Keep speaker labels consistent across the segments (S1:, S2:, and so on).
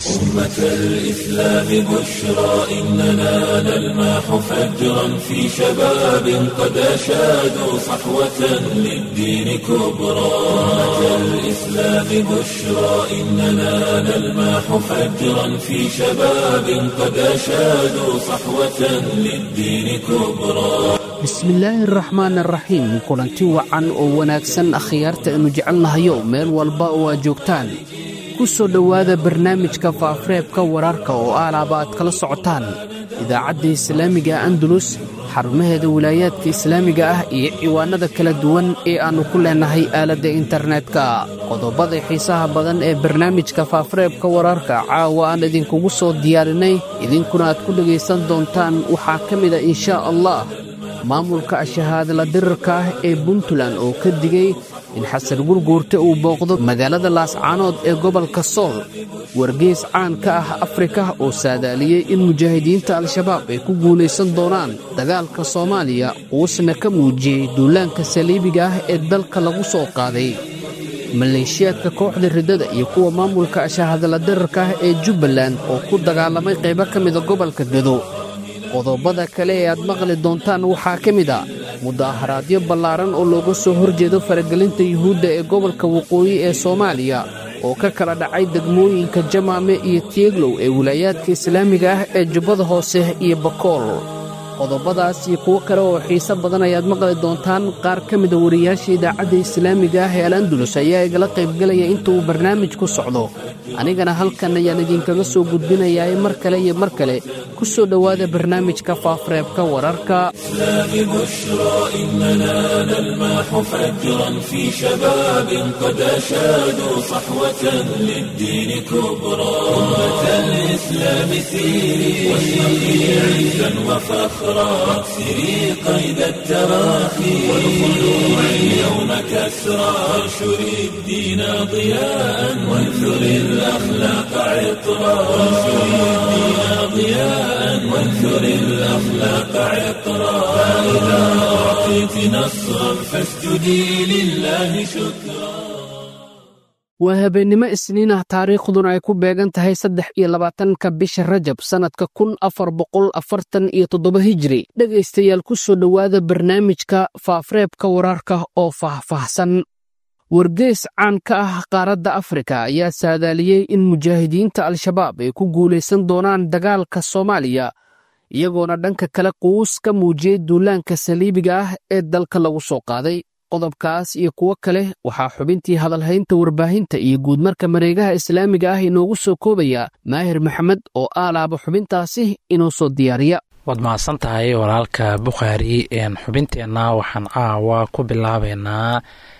S1: أمة الإسلام بشرى إننا نلمح فجرا في شباب قد أشادوا صحوة للدين كبرى أمة الإسلام بشرى إننا نلمح فجرا في شباب قد أشادوا صحوة للدين كبرى
S2: bismillaahi araxmaan araxiim kulanti wacan oo wanaagsan akhyaarta aynu jecelnahayo meel walba oo aad joogtaan ku soo dhowaada barnaamijka faafareebka wararka oo aalaaba aad kala socotaan idaacadda islaamiga andalus xarumaheeda wilaayaadka islaamiga ah iyo ciwaanada kala duwan ee aannu ku leennahay aaladda internetka qodobada xiisaha badan ee barnaamijka faafareebka wararka caawa aan idinkugu soo diyaarinay idinkuna aad ku dhegaysan doontaan waxaa ka mida inshaa allah maamulka shahaadala dirarka ah ee puntland oo ka digay in xasan gurguurta uu booqdo magaalada laascaanood ee gobolka sool wargeys caan ka ah afrika oo saadaaliyey in mujaahidiinta al-shabaab ay ku guulaysan doonaan dagaalka soomaaliya uusna ka muujiyey duulaanka saliibiga ah ee dalka lagu soo qaaday maleeshiyaadka kooxda riddada iyo kuwa maamulka shahaadala dirarka ah ee jubbaland oo ku dagaalamay qaybo ka mida gobolka gado qodobada kale ee aad maqli doontaan waxaa ka mid a mudaaharaadyo ballaaran oo looga soo horjeedo faragelinta yuhuudda ee gobolka waqooyi ee soomaaliya oo ka kala dhacay degmooyinka jamaame iyo tieglow ee wilaayaadka islaamiga ah ee jubbada hoose iyo bakool qodobadaas iyo kuwo kale oo xiise badan ayaad maqli doontaan qaar ka mida wariyaasha idaacadda islaamiga ah ee al andulus ayaa igala qaybgelaya inta uu barnaamijku socdo anigana halkan ayaan idinkaga soo gudbinayaa mar kale iyo mar kale ku soo dhowaada barnaamijka faafareebka wararka
S1: واكسري قيد التراخي والخلوع اليوم كسرى وانشري الدين ضياء وانثري الأخلاق عطرا وانشري الدين ضياء وانثري الأخلاق عطرا فإذا أعطيت نصرا فاسجدي لله شكرا
S2: waa habeennimo isniin ah taariikhduna ay ku beegan tahay saddex iyo labaatanka bisha rajab sannadka kun afar boqol afartan iyo toddoba hijri dhegaystayaal ku soo dhowaada barnaamijka faafareebka wararka oo faahfaahsan wargeys caan ka ah qaaradda afrika ayaa saadaaliyey in mujaahidiinta al-shabaab ay ku guulaysan doonaan dagaalka soomaaliya iyagoona dhanka kale quus ka muujiyey duulaanka saliibiga ah ee dalka lagu soo qaaday qodobkaas iyo kuwo kale waxaa xubintii hadalhaynta warbaahinta iyo guudmarka mareegaha islaamiga ah inoogu soo koobaya maahir maxamed oo aalaaba xubintaasi inoo soo diyaariya
S3: waad mahadsan tahay walaalka bukhaari xubinteenna waxaan caawa ku bilaabaynaa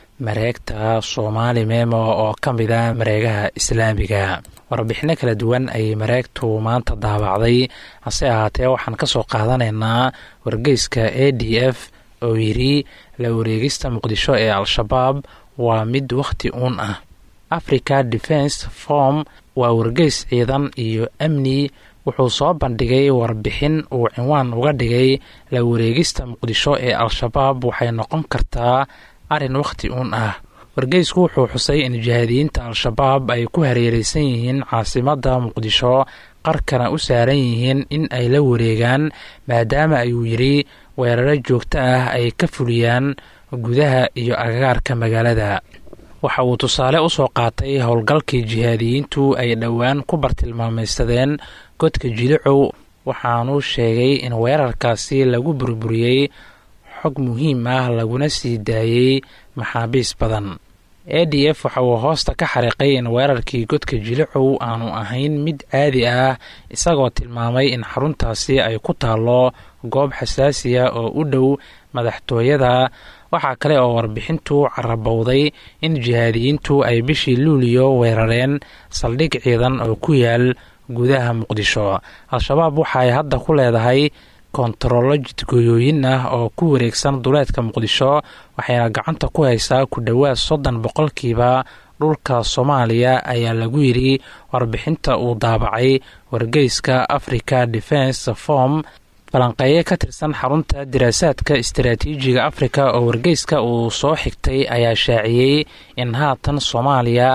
S3: mareegta soomaali memo oo ka mida mareegaha islaamiga warbixino kala duwan ayay mareegtu maanta daabacday hase ahaatee waxaan ka soo qaadanaynaa wargeyska a d f oo yidhi la wareegista muqdisho ee al-shabaab waa mid wakhti uun ah africa defense form waa wargeys ciidan iyo amni wuxuu soo bandhigay warbixin uu cinwaan uga dhigay la wareegista muqdisho ee al-shabaab waxay noqon kartaa arrin wakhti uun ah wargeysku wuxuu xusay in jihaadiyiinta al-shabaab ay ku hareereysan yihiin caasimadda muqdisho qarkana u saaran yihiin in ay la wareegaan maadaama ayuu yidhi weeraro joogto ah ay ka fuliyaan gudaha iyo agagaarka magaalada waxa uu tusaale u soo qaatay howlgalkii jihaadiyiintu ay dhowaan ku bartilmaamaysadeen godka jilicow waxaanuu sheegay in weerarkaasi lagu burburiyey xog muhiim ah laguna sii daayey maxaabiis badan a d f waxa uu hoosta ka xariiqay in weerarkii godka jilicow aanu ahayn mid caadi ah isagoo tilmaamay in xaruntaasi ay ku taallo goob xasaasiya oo u dhow madaxtooyada waxaa kale oo warbixintu carabowday in jihaadiyiintu ay bishii luuliyo weerareen saldhig ciidan oo ku yaal gudaha muqdisho al-shabaab waxa ay hadda ku leedahay kontarollo jidgooyooyin ah oo ku wareegsan duleedka muqdisho waxayna gacanta ku haysaa ku dhowaad soddon boqolkiiba dhulka soomaaliya ayaa lagu yidhi warbixinta uu daabacay wargeyska africa defense form falanqeeye ka tirsan xarunta diraasaadka istaraatiijiga afrika oo wargeyska uu soo xigtay ayaa shaaciyey in haatan soomaaliya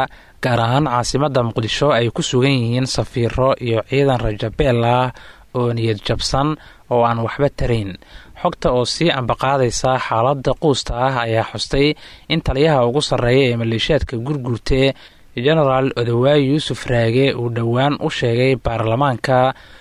S3: gaar ahaan caasimadda muqdisho ay ku sugan yihiin safiiro iyo ciidan rajabeel ah oo niyad jabsan oo aan waxba tarayn xogta oo sii ambaqaadaysa xaaladda quusta ah ayaa xustay in taliyaha ugu sarreeya ee maleeshiyaadka gurgurte genaraal odawaayi yuusuf raage uu dhowaan u sheegay baarlamaanka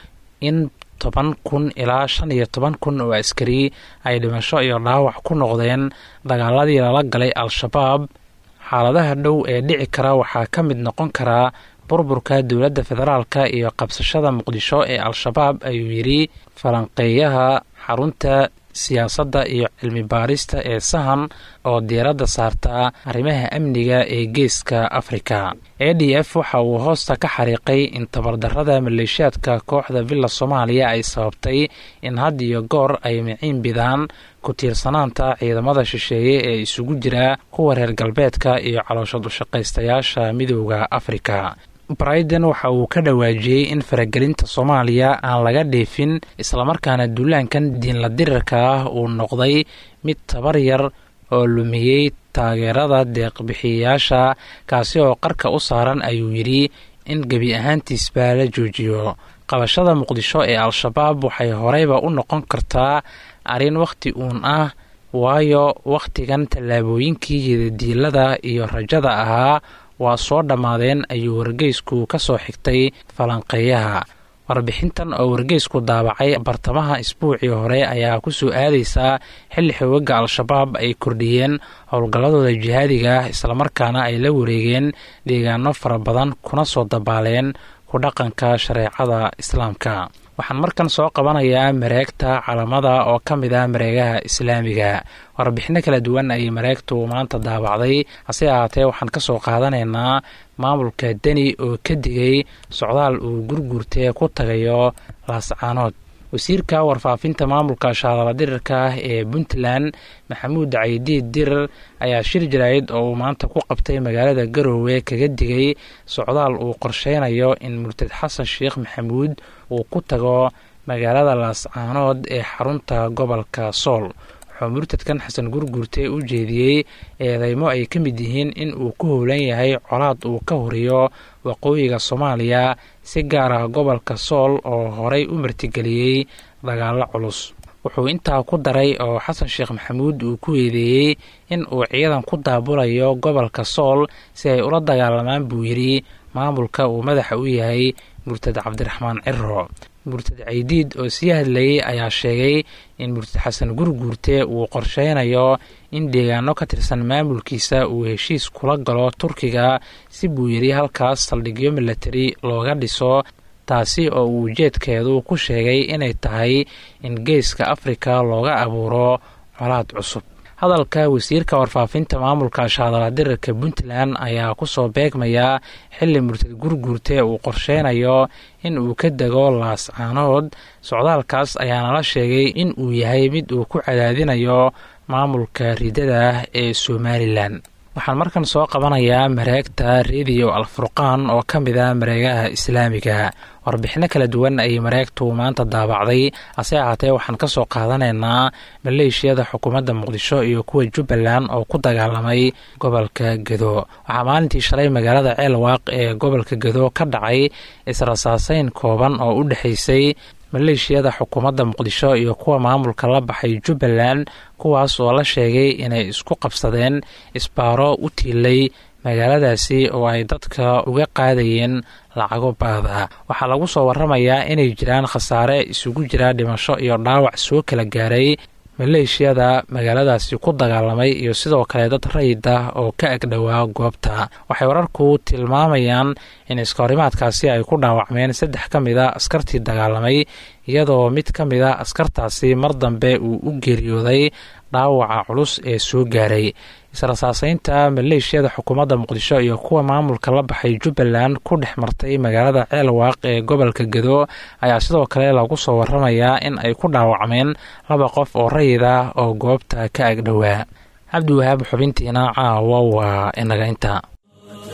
S3: in toban kun ilaa shan iyo toban kun oo askari ay dhimasho iyo dhaawac ku noqdeen dagaaladii lala galay al-shabaab xaaladaha dhow ee dhici kara waxaa ka mid noqon karaa burburka dowladda federaalka iyo qabsashada muqdisho ee al-shabaab ayuu yidhi falanqeeyaha xarunta siyaasadda iyo cilmi baarista ee sahan oo diiradda saarta arrimaha amniga ee geeska afrika a d f waxa uu hoosta ka xariiqay in tabardarrada maleeshiyaadka kooxda villa soomaaliya ay sababtay in had iyo goor ay miciin bidaan ku tiirsanaanta ciidamada shisheeye ee isugu jira kuwa reer galbeedka iyo calooshad ushaqaystayaasha midooda afrika briden waxa uu ka dhawaajiyey in faragelinta soomaaliya aan laga dheefin islamarkaana duulaankan diinla dirirka ah uu noqday mid tabar yar oo lumiyey taageerada deeqbixiyayaasha kaasi oo qarka u saaran ayuu yidhi in gebi ahaantiisba la joojiyo qabashada muqdisho ee al-shabaab waxay horeyba u noqon kartaa arrin wakhti uun ah waayo wakhtigan tallaabooyinkii yidadiilada iyo rajada ahaa waa soo dhammaadeen ayuu wargeysku ka soo xigtay falanqeeyaha warbixintan oo wargeysku daabacay bartamaha isbuucii hore ayaa ku soo aadaysaa xilli xoogaga al-shabaab ay kordhiyeen howlgalladooda jihaadiga ah islamarkaana ay la wareegeen deegaano fara badan kuna soo dabaaleen ku dhaqanka shareecada islaamka waxaan markan soo qabanayaa mareegta calamada oo ka mid ah mareegaha islaamiga warbixino kala duwan ayay mareegtu maanta daabacday hase ahaatee waxaan ka soo qaadanaynaa maamulka deni oo ka digay socdaal uu gurguurtee ku tagayo laascaanood wasiirka warfaafinta maamulka shaadala dirirka ah ee puntland maxamuud caydiid dirir ayaa shir jaraayid oo uu maanta ku qabtay magaalada garoowe kaga digay socdaal uu qorsheynayo in murtad xasan sheekh maxamuud uu ku tago magaalada laascaanood ee xarunta gobolka sool wuxuu murtadkan xasan gurguurte u jeediyey eedeymo ay ka mid yihiin in uu ku howlan yahay colaad uu ka horiyo waqooyiga soomaaliya si gaar ah gobolka sool oo horey u martigeliyey dagaalo culus wuxuu intaa ku daray oo xasan sheekh maxamuud uu ku eedeeyey in uu ciidan ku daabulayo gobolka sool si ay ula dagaalamaan buu yidhi maamulka uu madaxa u yahay murtad cabdiraxmaan ciro murtad caydiid oo sii hadlayey ayaa sheegay in murtad xasan gurguurte uu qorsheynayo in deegaano ka tirsan maamulkiisa uu heshiis kula galo turkiga si buu yidhi halkaas saldhigyo milatari looga dhiso taasi oo uu ujeedkeedu ku sheegay inay tahay in geeska afrika looga abuuro colaad cusub hadalka wasiirka warfaafinta maamulka shaadaladirirka puntland ayaa kusoo beegmaya xili murtad gurguurte uu qorsheynayo in uu ka dego laascaanood socdaalkaas ayaana la sheegay in uu yahay mid uu ku cadaadinayo maamulka ridada ah ee somalilan waxaan markan soo qabanayaa mareegta rediyo alfurqaan oo ka mid ah mareegaha islaamiga warbixino kala duwan ayay mareegtu maanta daabacday hase ahaatee waxaan ka soo qaadanaynaa maleeshiyada xukuumadda muqdisho iyo kuwa jubbaland oo ku dagaalamay gobolka gedo waxaa maalintii shalay magaalada ceelwaaq ee gobolka gedo ka dhacay israsaaseyn kooban oo u dhexaysay maleeshiyada xukuumadda muqdisho iyo kuwa maamulka la baxay jubbaland kuwaas oo la sheegay inay isku qabsadeen isbaaro u tiilay magaaladaasi oo ay dadka uga qaadayeen lacago baada waxaa lagu soo waramayaa inay jiraan khasaare isugu jira dhimasho iyo dhaawac soo kala gaaray maleeshiyada magaaladaasi ku dagaalamay iyo sidoo kale dad rayid ah oo ka agdhowaa goobta waxay wararku tilmaamayaan in iskahorimaadkaasi ay ku dhaawacmeen saddex ka mid a askartii dagaalamay iyadoo mid ka mid a askartaasi mar dambe uu u geeriyooday dhaawaca culus ee soo gaaray israsaaseynta maleeshiyada xukuumadda muqdisho iyo kuwa maamulka la baxay jubbaland ku dhex martay magaalada ceelwaaq ee gobolka gedo ayaa sidoo kale lagu soo waramayaa in ay ku dhaawacmeen laba qof oo rayid ah oo goobta ka agdhowaa cabdiwahaab xubintiina caawa waa inaga inta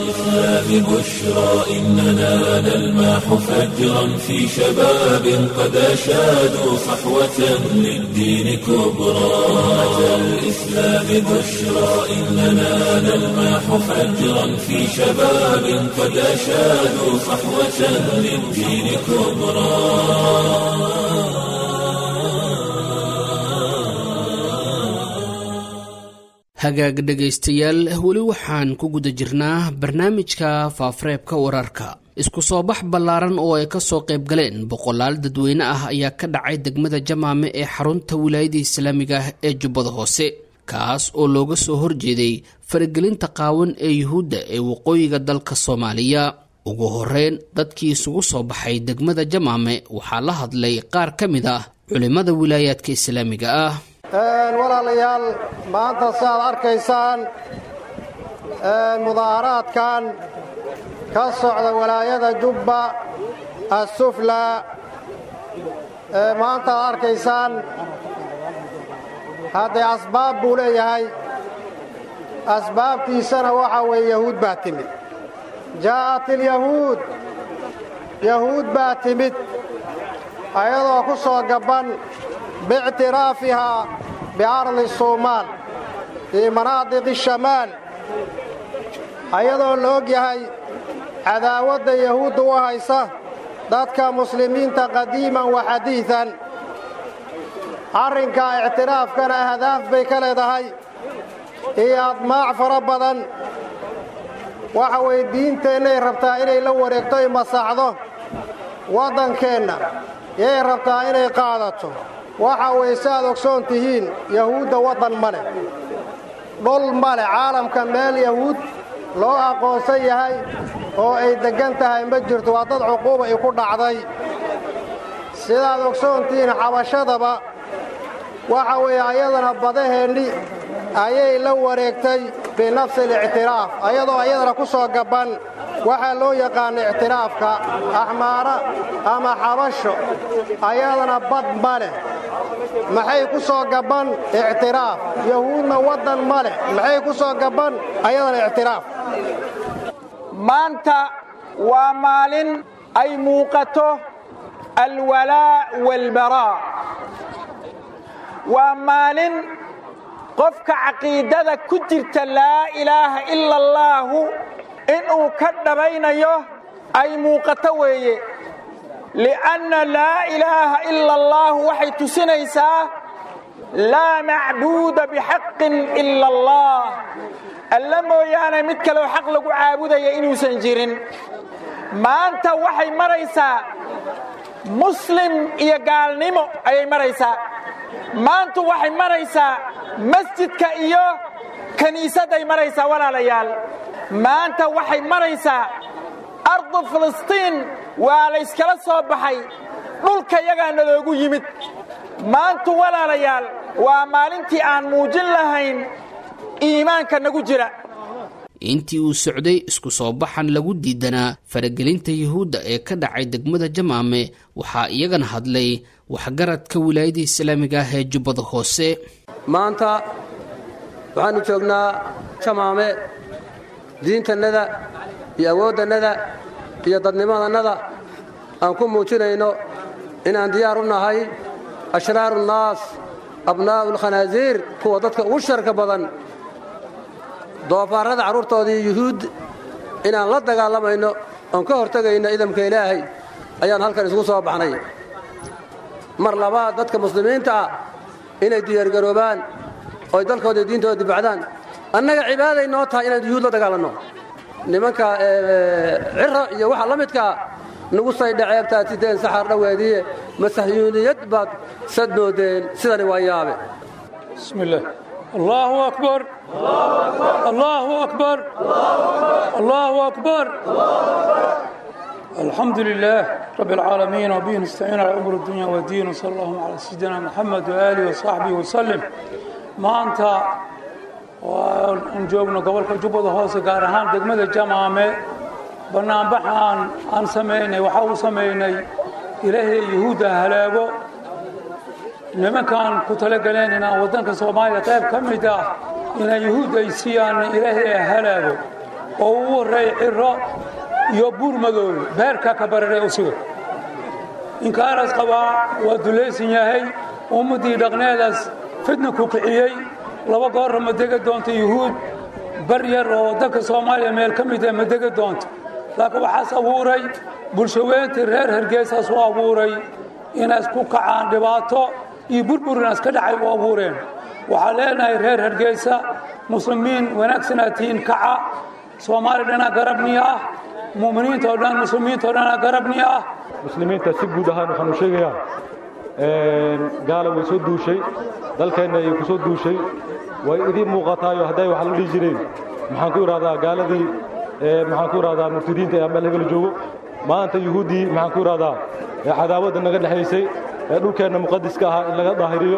S1: الإسلام بشرى إننا نلمح فجرا في شباب قد أشادوا صحوة للدين كبرى أمة الإسلام بشرى إننا نلمح فجرا في شباب قد أشادوا صحوة للدين كبرى
S2: hagaag dhegaystayaal weli waxaan ku guda jirnaa barnaamijka faafareebka wararka isku soo bax ballaaran oo ay ka soo qayb galeen boqolaal dadweyne ah ayaa ka dhacay degmada jamaame ee xarunta wilaayada islaamiga ah ee jubbada hoose kaas oo looga soo horjeeday faragelinta qaawan ee yuhuudda ee waqooyiga dalka soomaaliya ugu horeyn dadkii isugu soo baxay degmada jamaame waxaa la hadlay qaar ka mid ah culimmada wilaayaadka islaamiga ah
S4: walaalayaal maanta si aad arkaysaan mudaaharaadkan ka socda walaayada jubba assufla maanta aad arkaysaan haddee asbaab buu leeyahay asbaabtiisana waxaa weeye yahuud baa timid jaa'at ilyahuud yahuud baa timid ayadoo ku soo gabban biictiraafihaa biardi suumaal fii manaadiqi shamaal ayadoo la og yahay cadaawadda yahuudda u haysa dadka muslimiinta qadiiman wa xadiidan arrinkaa ictiraafkana ahdaaf bay ka leedahay iyo admaac fara badan waxa weeye diinteennay rabtaa inay la wareegto ay masaxdo waddankeenna yay rabtaa inay qaadato waxa weeye si aad ogsoon tihiin yahuudda waddan ma leh dhul ma leh caalamka meel yahuud loo aqoonsan yahay oo ay deggan tahay ma jirto waa dad cuquuba i ku dhacday sidaad ogsoon tihiin xabashadaba waxa weeye ayadana badaheenni ayay la wareegtay binafsi alictiraaf ayadoo ayadana ku soo gabban waxaa loo yaqaana ictiraafka axmaara ama xabasho ayadana bad ma leh maxay ku soo gabban ictiraaf yahuudna waddan ma leh maxay ku soo gabban ayadana ictiraaf
S5: maanta waa maalin ay muuqato alwalaa' waalbaraa waa maalin qofka caqiidada ku jirta laa ilaaha ila allaahu inuu ka dhabaynayo ay muuqato weeye li'anna laa ilaaha ila allaahu waxay tusinaysaa laa macbuuda bixaqin ila allah alla mooyaane mid kaleo xaq lagu caabudaya inuusan jirin maanta waxay maraysaa muslim iyo gaalnimo ayay maraysaa maantu waxay maraysaa masjidka iyo kiniisadday maraysaa walaalayaal maanta waxay maraysaa ardu filistiin waa layskala soo baxay dhulka yagaana loogu yimid maantu walaalayaal waa maalintii aan muujin lahayn iimaanka nagu jira
S2: intii uu socday isku soo baxan lagu diidanaa faragelinta yuhuudda ee ka dhacay degmada jamaame waxaa iyagana hadlay waxgaradka wilaayada islaamiga ah ee jubbada hoose
S6: maanta waxaannu joognaa jamaame diintannada iyo awooddannada iyo dadnimadannada aan ku muujinayno inaan diyaar u nahay ashraaru nnaas abnaa'u alkhanaasiir kuwa dadka ugu sharka badan doofaarrada carruurtoodii yuhuud inaan la dagaalamayno oon ka hortegayno idamka ilaahay ayaan halkan isugu soo baxnay mar labaad dadka muslimiinta ah inay diyaargaroobaan ooy dalkooda diintooda dibacdaan annaga cibaaday noo tahay inaan yuhuud la dagaalanno nimanka ciro iyo waxa la midkaa nagu saydhaceebtaad sideen saxaar dhoweediye masahyuuniyad baad sad moodeen sidani waa yaabe
S7: بسم الله الله أكبر الله أكبر الله أكبر الحمد لله رب العالمين وبه نستعين على أمور الدنيا والدين وصلى الله على سيدنا محمد وآله وصحبه وسلم ما أنت ونجوبنا قبل جبض هوس قارهان دقمة الجمعة بنام بحان أن سميني وحاو سميني إلهي يهودا هلاقو nimankaan ku talagaleen inaan waddanka soomaaliya qayb ka mid ah inay yuhuud ay siiyaan ilaahay halaago oo ugu horreeya ciro iyo buur madoobe beerka ka bararay usiga inkaaras qabaa waa dulaysan yahay ummaddii dhaqneedaas fidna ku kiciyey laba goorra ma dega doonto yuhuud bar yar oo dalka soomaaliya meel ka mid ah ma dega doonto laakiin waxaas abuuray bulshaweyntii reer hargeysaas u abuuray inaas ku kacaan dhibaato iyo burbur inaas ka dhacay u abuureen waxaa leenahay reer hargeysa muslimiin wanaagsanaa tihiin kaca soomaaliya dhanaa garabniya ah mu'miniinta oo dhan muslimiinta oo dhanaa garabniya ah
S8: muslimiinta si guud ahaan waxaan u sheegayaa gaala way soo duushay dalkeenna ayay ku soo duushay way idiin muuqataayo hadday wax la dhihi jireen maxaan ku idhahdaa gaaladii maxaan ku idhahdaa murtidiinta ee meel hebel joogo maanta yuhuuddii maxaan ku idhahdaa cadaawadda naga dhexaysay ee dhulkeenna muqadiska ahaa in laga daahiriyo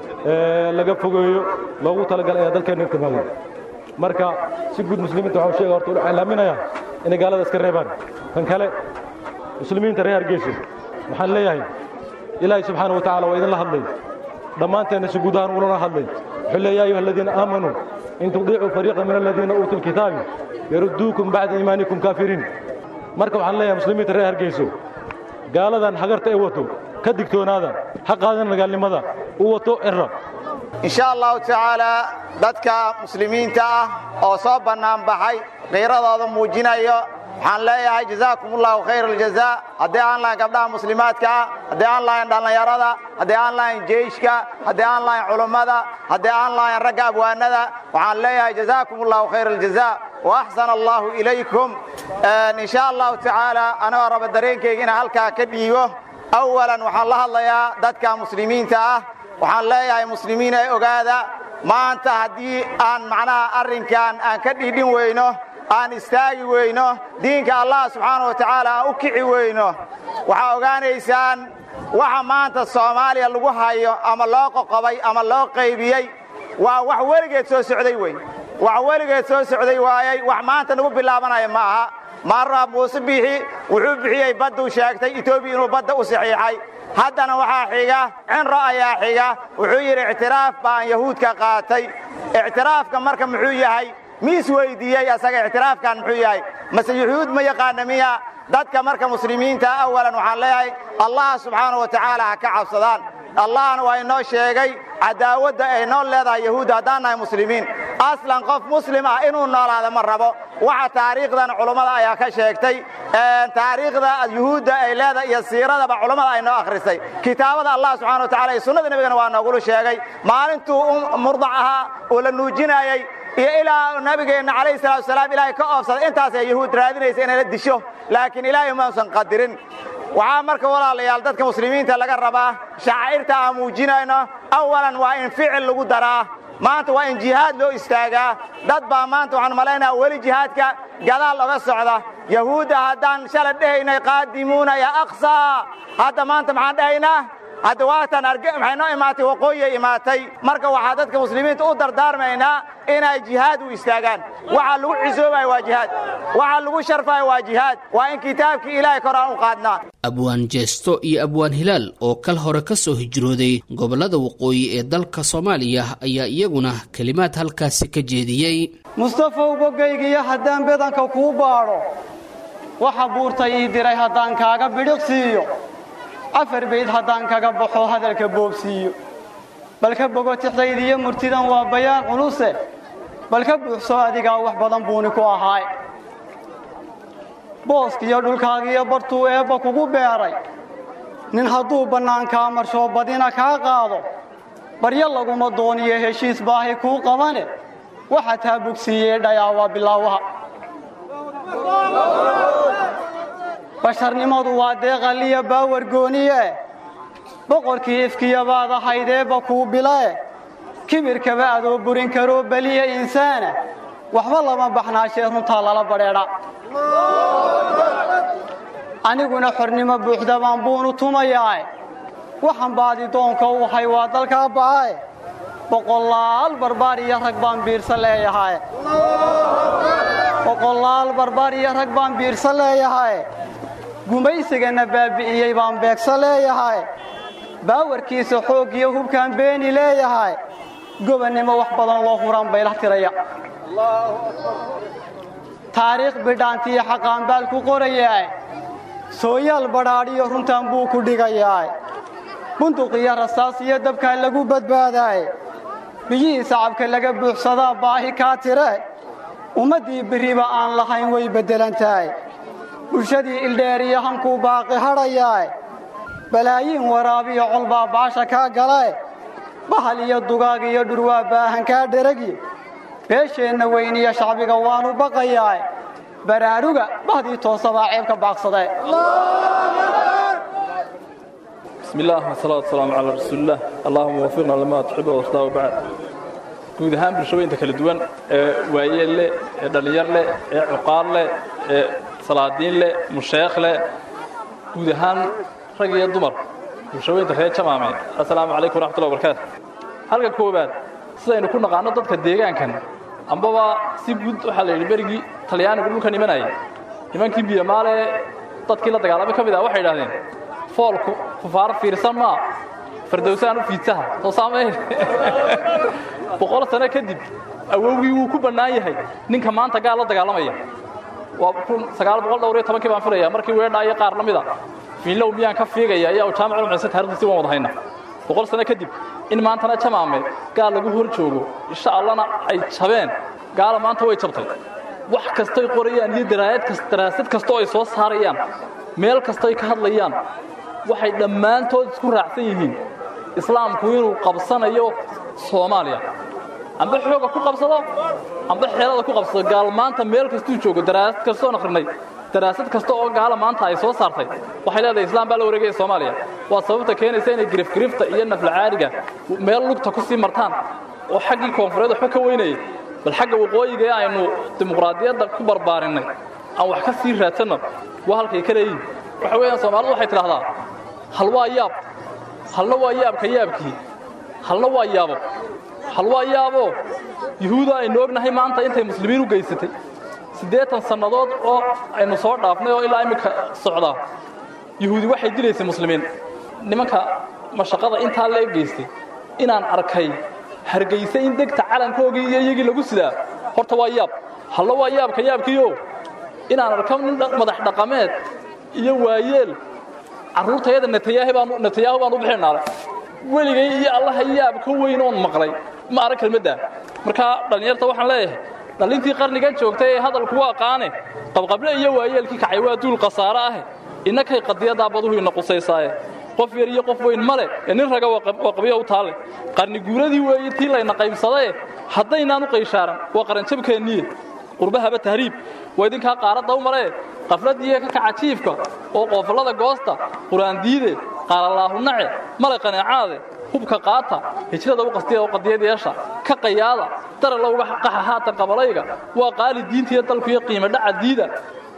S8: laga fogeeyo loogu talagalay ayaa dalkeenna timaaday marka si guud muslimiinta waxaan sheega horta u iclaaminayaa inay gaalada iska reebaan kan kale muslimiinta reer hargeysa waxaan leeyahay ilaahay subxaana wa tacala waa idinla hadlay dhammaanteenna si guud ahaan ulana hadlay wuxuu leeya ayuha aladiina aamanuu in tudiicuu fariiqa min aladiina uutuu lkitaabi yarudduukum bacda iimaanikum kaafiriin marka waxaan leeyahay muslimiinta reer hargeyso gaaladan hagarta ee wato ka digtoonaada ha qaadan nagaalnimada u wato cira
S9: in sha allahu tacaalaa dadka muslimiinta ah oo soo bannaan baxay qiiradooda muujinayo waxaan leeyahay jazaakum ullahu khayr aljazaa haddii aan lahayn gabdhaha muslimaadka ah haddii aan lahayn dhallinyarada haddii aan lahayn jeyshka haddii aan lahayn culummada haddii aan lahayn ragga abwaanada waxaan leeyahay jazaakum ullahu khayr aljazaa wa axsana allahu ilaykum in sha allahu tacaala anigoo raba dareenkayga inaan halkaa ka dhiigo awalan waxaan la hadlayaa dadka muslimiinta ah waxaan leeyahay muslimiin ee ogaada maanta haddii aan macnaha arrinkan aan ka dhiidhin weyno aan istaagi weyno diinka allah subxaana wa tacaala aan u kici weyno waxaa ogaanaysaan waxa maanta soomaaliya lagu hayo ama loo qoqobay ama loo qaybiyey waa wax weligeed soo socday wey wax weligeed soo socday waayey wax maanta nagu bilaabanaya ma aha maarraa muuse biixi wuxuu bixiyey badduu sheegtay etoobiya inuu badda u saxiixay haddana waxaa xiga cinro ayaa xiga wuxuu yidhi ictiraaf baan yahuudka qaatay ictiraafka marka muxuu yahay miis weydiiyey asaga ictiraafkan muxuu yahay mase yuhuud ma yaqaana miya dadka marka muslimiinta awalan waxaan leeyahay allah subxaana wa tacaala ha ka cabsadaan allahna waa inoo sheegay cadaawadda ay noo leedahay yahuudda haddaan nahay muslimiin aslan qof muslim ah inuu noolaada ma rabo waxa taariikhdan culummada ayaa ka sheegtay taariikhda yuhuudda ay leedahay iyo siiradaba culummada ay noo akhrisay kitaabada allah subxana wa tacala iyo sunnada nebigana waa noogulu sheegay maalintuu murdac ahaa oo la nuujinayey iyo ilaa nabigeenna calayhi salatu wasalaam ilaahay ka oobsaday intaasay yahuud raadinaysa inay la disho laakiin ilaahay mausan qadirin waxaa marka walaalayaal dadka muslimiinta laga rabaa shacaa'irta aan muujinayno awalan waa in ficil lagu daraa maanta waa in jihaad loo istaagaa dad baa maanta waxaan malaynaha weli jihaadka gadaal oga socda yahuudda haddaan shala dhehaynay qaadimuuna ya aqsaa hadda maanta maxaan dhahaynaa hadda waatan maxay noo imaatay waqooyiyay imaatay marka waxaa dadka muslimiinta u dardaarmaynaa inay jihaad u istaagaan waxa lagu cisoobayo waa jihaad waxa lagu sharfayo waa jihaad waa in kitaabkii ilaahay kor aan u qaadnaa
S2: abwaan jeesto iyo abwaan hilaal oo kal hore ka soo hijrooday gobollada waqooyi ee dalka soomaaliya ayaa iyaguna kelimaad halkaasi ka jeediyey
S10: mustafow bogaygiyo haddaan bedanka kuu baadho waxa buurtay ii diray haddaan kaaga bidhiqsiiyo afar bayd haddaan kaga baxo hadalka boobsiiyo balka bogotixdaydiyo murtidan waa bayaan culuse balka buuxsoo adigaa wax badan buuni ku ahaay booskiyo dhulkaagiyo bartuu eebba kugu beeray nin hadduu bannaankaa marshoo badina kaa qaado baryo laguma dooniyo heshiis baahi kuu qabane waxa taa bogsiiyey dhayaa waa bilaawaha basharnimadu waa deeqaliya baawar gooniye boqorkii ifkiyabaad ahaydeebba kuu bilae kibirkaba adoo burin karoo beliya insaana waxba lama baxnaashee runtaa lala badheedha aniguna xornimo buuxda baan buunu tumayaae waxaan baadi doonka u hay waa dalkaa ba'ae boqolaal barbaar iyo rag baan biirsa leeyahae boqolaal barbaar iyo rag baan biirsa leeyahae gumaysigana baabi'iyey baan beegsa leeyahay baawarkiisa xooggiyo hubkaan beeni leeyahay gobannimo wax badan loo huraan baylah tiraya taariikh bidhaantiyo xaqaanbaal ku qorayaa sooyaal badhaadhiyo runtan buu ku dhigayaa bunduq iyo rasaas iyo dabkaa lagu badbaadaaye biyihii sacabka laga buuxsadaa baahi kaa tire ummaddii berriba aan lahayn way beddelan tahay bulshadii ildheer iyo hankuu baaqi hadhayaa balaayiin waraabiyo colbaa baasha kaa galae bahal iyo dugaag iyo dhurwaa baahan kaa dheragi beesheenna weyniyo shacbiga waannu baqayaa baraaruga bahdii toosabaa ceebka baaqsadee
S11: بسم الله والصلاة والسلام على رسول الله اللهم وفقنا لما تحب وترضى وبعد guud ahaan bulshooyinka kala duwan ee waayeel leh ee dhallinyar leh ee cuqaar leh ee salaadiin leh musheekh leh guud ahaan rag iyo dumar bulshooyinka reer jamaame assalaamu calaykum waraxmatullahi wabarakaatu halka koowaad sidaynu ku naqaano dadka deegaankan ambaba si guud waxaa la yidhi berigii talyaanigu dhulka nimanayay nimankii biyamaale dadkii la dagaalamay ka mid ah waxay idhahdeen foolku kufaaro fiirsan maa fardowsaan u fiidsaha soo saamayn boqol sano kadib awowgii wuu ku bannaan yahay ninka maanta gaal la dagaalamaya waa kun sagaal boqol dhowr iyo tobankii baan filaya markii weedhaa iyo qaar la mida fiinlow miyaan ka fiigaya ayaa jaamac ulmaysa taarikhdiisi waan wada hayna boqol sano kadib in maantana jamaame gaal lagu hor joogo insha allana ay jabeen gaala maanta way jabtay wax kastoy qorayaan iyo daraayad kas daraasad kastoo ay soo saarayaan meel kastoy ka hadlayaan waxay dhammaantood isku raacsan yihiin islaamku inuu qabsanayo soomaaliya amba xooga ku qabsado amba xeelada ku qabsado gaal maanta meel kastuu joogo daraasad kastoon akhrinay daraasad kasta oo gaala maanta ay soo saartay waxay leedahay islaam baa la wareegaya soomaaliya waa sababta keenaysa inay girifgirifta iyo naflacaariga meel lugta ku sii martaan oo xaggii koonfureed waxba ka weynayay bal xagga waqooyiga ee aynu dimuqraadiyadda ku barbaarinay aan wax ka sii raadsanno waa halkay ka leeyihin waxa weeyaan soomaalidu waxay tidhahdaa hal waa yaab halna waa yaabka yaabkii halna waa yaabo hal waa yaabo yuhuuda aynu ognahay maanta intay muslimiin u geysatay siddeetan sannadood oo aynu soo dhaafnay oo ilaa iminka socdaa yuhuudi waxay dilaysay muslimiin nimanka mashaqada intaa lee geystay inaan arkay hargayse in degta calankoogii iyo iyagii lagu sidaa horta waa yaab halna waa yaabka yaabkiio inaan arko nin madax dhaqameed iyo waayeel carruurtayada netayaahu baan u bixinaale weligay iyo allaha yaab ka weyn oon maqlay ma arag kelmaddaa markaa dhallinyarta waxaan leeyahay dhallintii qarnigan joogtay ee hadalku waa qaane qabqable iyo waayeelkii kacay waa duul khasaare ah innakay qadiyadaa baduhu ina qusaysaaye qof yar iyo qof weyn male ee nin raga waa qabyo u taalle qarni guuradii weeye tii layna qaybsadae haddaynaan u qayshaaran waa qaranjabkeenniye qurbahaba tahriib waa idinkaa qaaradda u maree qafladdiiyo ka kaca jiifka oo qoofallada goosta qur'aan diide qaalalaahu nace male qaneecaade hubka qaata hijrada u qastiya oo qadiyad yeesha ka qayaada darala uga qaxa haatan qabalayga waa qaali diintiiyo dalkuyo qiimo dhaca diida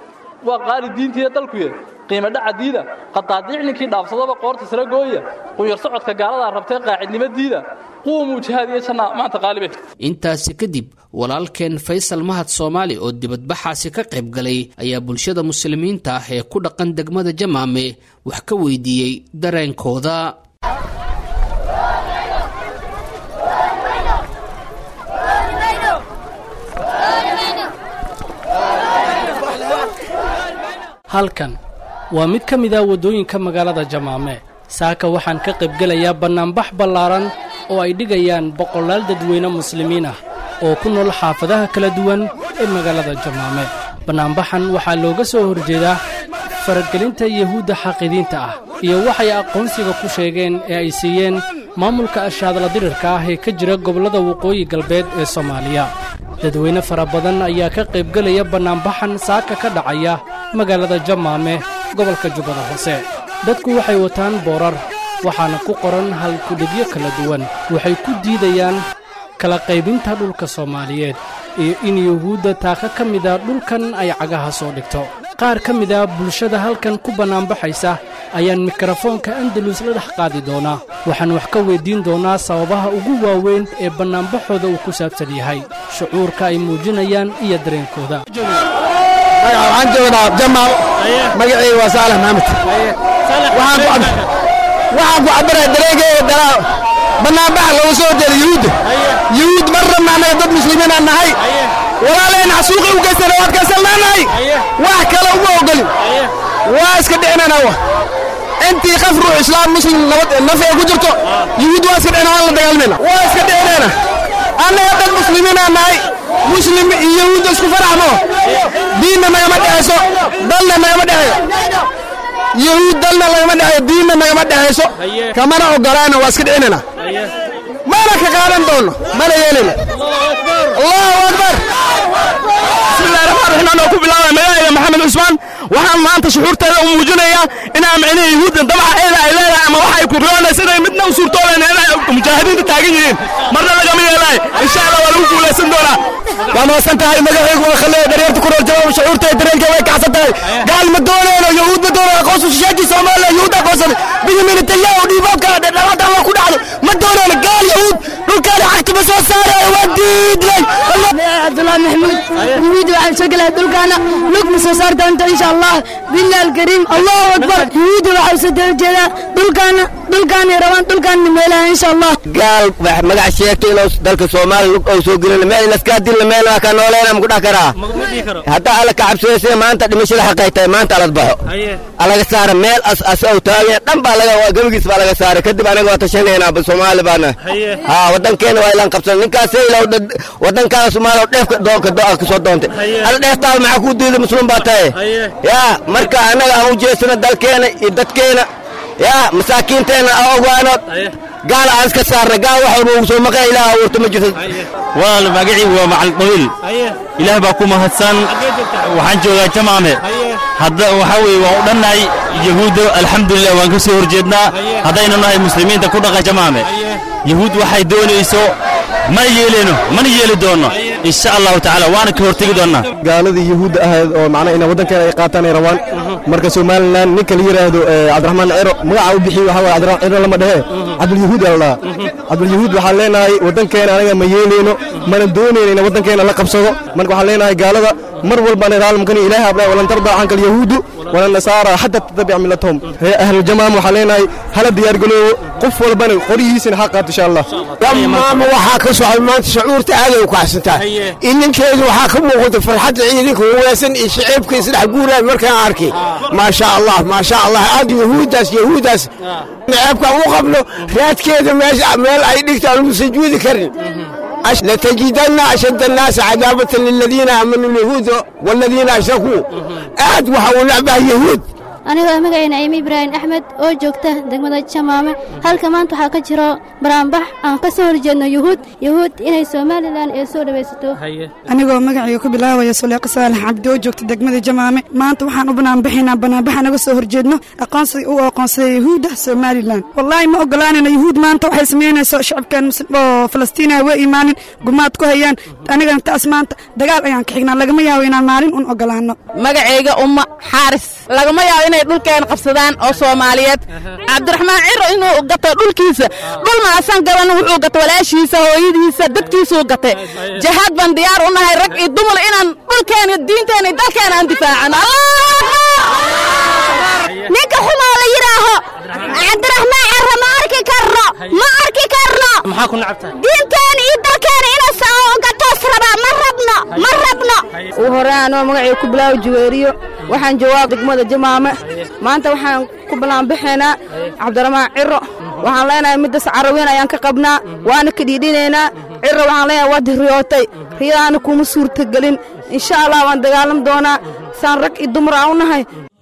S11: waa qaali diintiiyo dalkuye qiimo dhaca diida qadaadiic ninkii dhaafsadaba qoorta sare gooya qunyar socodka gaaladaa rabtee qaacidnimo diida quumuu jihaad iyo janna maanta qaalibe
S2: intaasi kadib walaalkeen faysal mahad soomaali oo dibadbaxaasi ka qayb galay ayaa bulshada muslimiinta ah ee ku dhaqan degmada jamaame wax ka weydiiyey dareenkooda
S12: halkan waa mid ka mid ah waddooyinka magaalada jamaame saaka waxaan ka qaybgelayaa bannaanbax ballaaran oo ay dhigayaan boqolaal dadweyne muslimiin ah oo ku nool xaafadaha kala duwan ee magaalada jamaame bannaanbaxan waxaa looga soo horjeedaa faragelinta yuhuudda xaqidiinta ah iyo waxay aqoonsiga ku sheegeen ee ay siiyeen maamulka ashaadla dirirka ah ee ka jira gobollada waqooyi galbeed ee soomaaliya dadweyne fara badan ayaa ka qaybgelaya bannaanbaxan saaka ka dhacaya magaalada jamaame gobolka jubbada hoose dadku waxay wataan boorar waxaana ku qoran halkudhigyo kala duwan waxay ku diidayaan kala qaybinta dhulka soomaaliyeed iyo in yuhuudda taaka ka mida dhulkan ay cagaha soo dhigto qaar ka mida bulshada halkan ku bannaanbaxaysa ayaan mikrofoonka andalus la dhex qaadi doonaa waxaan wax ka weyddiin doonaa sababaha ugu waaweyn ee bannaanbaxooda uu ku saabsan yahay shucuurka ay muujinayaan iyo dareenkooda
S13: waxaan joognaa jamaal magacayga waa saalax maxamed waxaan ku cabirayaa dareenkeyga dalaa bannaanbaxa looga soo horjeeda yuhuudda yuhuud marna macnaga dad muslimiinaan nahay walaalaheen xasuuqi u geystana waad kaysalnaanahay wax kale uma ogolin waa iska dhicinana wa intii qaf ruux islaam muslim nabad naf ay ku jirto yuhuud waa iska dhicina waan la dagaalmayna waa iska dhicinayna annaga dad muslimiinaa nahay muslim iyo yahuud isku faraxmo diinna nagama dhexayso dalna nagama dhexeeyo yahuud dalna nagama dhexeeyo diinna nagama dhexayso kamana ogolaana waa iska dhicinayna mana ka qaadan doono mana yeelina allahu akbar bismillahi raxmaan raxiim anoo ku bilaabaya magacayga maxamed cusmaan waxaan maanta shuxuurteeda u muujinayaa inaan micnihii yuhuudda dabaca eeda ay leedahay ama waxa ay ku riyoonaysa inay midna u suurtooleen inay mujaahidiinta taagan yihiin marna lagama yeelaay insha allah waa lagu guulaysan doonaa waa mahadsan tahay magacaygu waa khaleeya dharyarta ku nool jawaab shucuurteeda dareenkeeda way kacsan tahay gaal ma doonayno yahuud ma doonayno aqoonsu shishaakii soomaaliya yahuud aqoonsaday benyamin netanyahu dhiiboobka dhalaada alla ku dhacdo ma doonayno gaal yahuud dhulkaani xagtuma soo saaraya waa diidlay
S14: cabdullahi maxamuud yahuud waxaan soo gelaya dhulkaana lug ma soo saar doonto insha allah billahi alkariim allahu akbar yahuud waxaa soo daba jeedaa dhulkaana dhulkaanay rabaan dhulkaana meelaha insha allah
S15: gaal wax magac sheegto inuu dalka soomaaliya lug ou soo gelin meel laskaa dilna meel waa ka nooleena ma ku dhex karaa hadda alla ka cabsooyse maanta dhimashada xaqay tahay maanta alad baxo alaga saara meel as as ou taagan dhan baa laga gabagiis baa laga saaray kadib anaga waa tashanaynaa soomaali baana ha wadankeena waa ilaan qabsan ninkaas ilaw wadankaana soomaaliya dheefka doonka do ka soo doontay alla dheeftaada maxaa kuu diiday muslim baa tahay yaa marka annaga aan u jeesano dalkeena iyo dadkeena yaa masaakiinteenna aan ogaanood gaal aan iska saarna gaal wax walba ugu soo maqan ilaah abuurta ma jirto
S16: walaal magacii waa macal qabiil ilaah baa ku mahadsan waxaan joogaa jamaame hadda waxaa weeye waan u dhannahay yahuudda alxamdulilah waan ka soo horjeednaa haddaynu nahay muslimiinta ku dhaqa jamaame yahuud waxay doonayso mana yeeleyno mana yeeli doonno insha allahu tacaala waana ka hortegi doonnaa
S13: gaaladii yahuudda ahayd oo macnaha inay waddankeena ay qaataan ay rabaan marka somalilan ninka la yidhaahdo cabdiraxmaan ciro magaca u bixiy waxaa waye cabdiraxmaan ciro lama dhehe cabdulyahuud aa la dhahaa cabdulyahuud waxaan leenahay waddankeena anaga ma yeeleyno mana doonayno in waddankeena la qabsado marka waxaan leenahay gaalada mar walbaan raalmkani ilaahi abnaa walan tardaa canka alyahuudu wala nasaara xataa tatabica millatahum ree ahluljamaam waxaan leenahay hala diyaargaloobo qof walbana qorihiisina ha qaato insha allah
S17: dhammaanba waxaa ka socda maanta shucuurta aaday u kacsantaa ininkeedu waxaa ka muuqata farxadda ciidanka wawaasan iyo shaciibka isdhex guuraan markaan arkay maasha allah maasha allah aad yahuuddaas yahuuddaas naceebkaan u qabno raadkeeda meesha meel ay dhigta aan lagu sujuudi karin لتجدن أشد الناس عذابة للذين آمنوا اليهود والذين أشركوا أحد وحاول لعبة يهود
S14: anigoo magacayna ayme ibraahim axmed oo joogta degmada jamaame halka maanta waxaa ka jiro baraanbax aan ka soo horjeedno yuhuud yuhuud inay somalilan ee soo dhawaysato
S18: anigoo magacayga ku bilaabaya suleeqa saalax cabdi oo joogta degmada jamaame maanta waxaan u banaanbaxaynaa banaanbaxa naga soo horjeedno aqoonsiga u aqoonsaday yuhuudda somalilan wallaahi ma ogolaanayno yuhuud maanta waxay samaynayso shacabkan oo falastiina way imaanin gumaad ku hayaan anigana taas maanta dagaal ayaan ka xignaa lagama yaabo inaan maalin un ogolaano
S19: magacayga umma xaaris lagama yaabo inay dhulkeen qabsadaan oo soomaaliyeed cabdiraxmaan ciro inuu gato dhulkiisa dhul maasan gaban wuxuu gato walaashiisa hooyadiisa dadkiisuu gatay jahaad baan diyaar u nahay rag iyo dumar inaan dhulkeena diinteena dalkeena aan difaacano
S14: ninka xumoo la yidhaaho cabdiraxmaan ciro ma arki karno ma arki karno
S12: maxaa ku nacabtahay
S14: diinteena iyo dalkeena inuu gatoos rabaa ma rabno ma rabno
S19: ugu horreyn anoo magacay ku bilaawo juweeriyo waxaan joogaa degmada jamaame maanta waxaan ku ballaanbaxaynaa cabdiraxmaan ciro waxaan leenahay middas caraweyn ayaan ka qabnaa waana ka dhiidhinaynaa ciro waxaan leenahay waad riyootay riyadaana kuma suurtagelin insha allah waan dagaalam doonaa saan rag iyo dumar aan u nahay